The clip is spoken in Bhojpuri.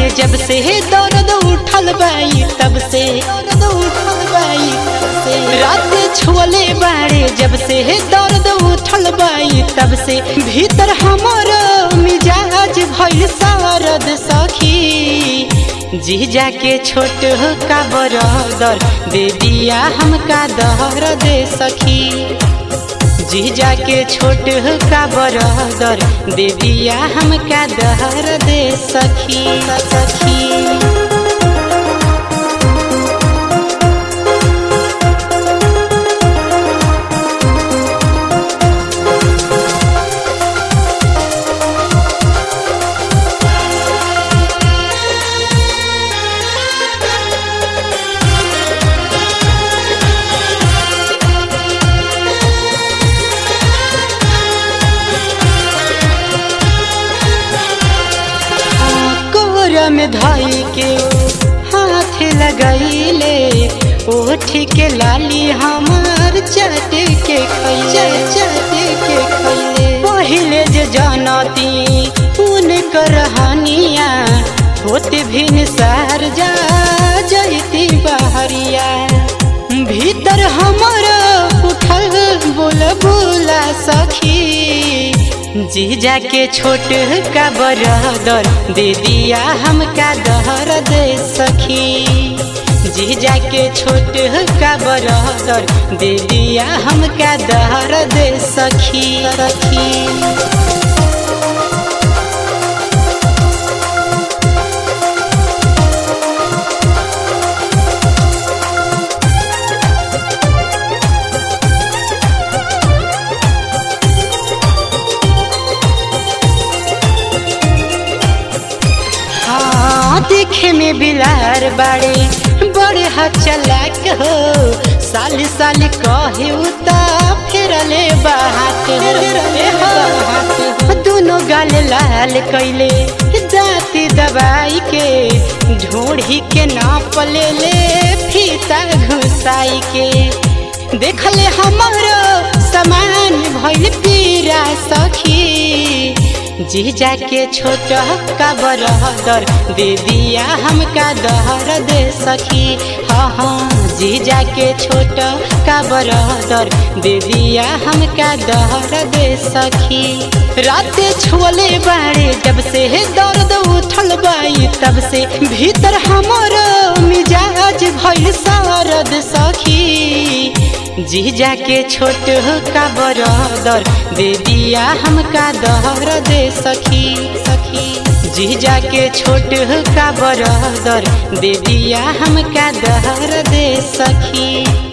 बाड़े जब से दर्द उठल बाई तब से दर्द उठल बाई तब से रात छुअले बाड़े जब से दर्द उठल बाई तब से भीतर हमर मिजाज भइल सरद सखी जीजा के छोट का बरदर दे दिया हमका दहर दे सखी जीजा के छोट का बरदर दे दिया हमका दहर दे सखी सखी कोहरा में धाई के हाथ लगैले ओठ के लाली हमार चट के खैले चट के खैले पहिले जे जानती उन करहानिया होत भिन सार जा जैती बहरिया भीतर हमर उठल बोल बोला सखी जीजा के छोट का बरदर दे दिया हमका दहर दे सखी जीजा के छोट का बरदर दे दिया हमका दहर दे सखी सखी हाँ देखे में बिलार बाड़े बड़े हचलाक हो साल साल कहे उता फेरले बात हो दोनों गाल लाल कैले दाँती दबाई के ढोढ़ी के नाप ले ले फीता घुसाई के देखले हमारो समान भइल पीरा सखी जीजा के छोट का बरदर दे दिया हमका दहर दे सखी हाँ हाँ जीजा के छोट का बरदर दे दिया हमका दहर दे सखी रात छुअले बाड़े जब से दर्द उठल बाई तब से भीतर हमर मिजाज भइल सरद सखी जीजा के छोट का बरदर दे दिया हमका दहर दे सखी सखी जीजा के छोट का बरदर दे दिया हमका दहर दे सखी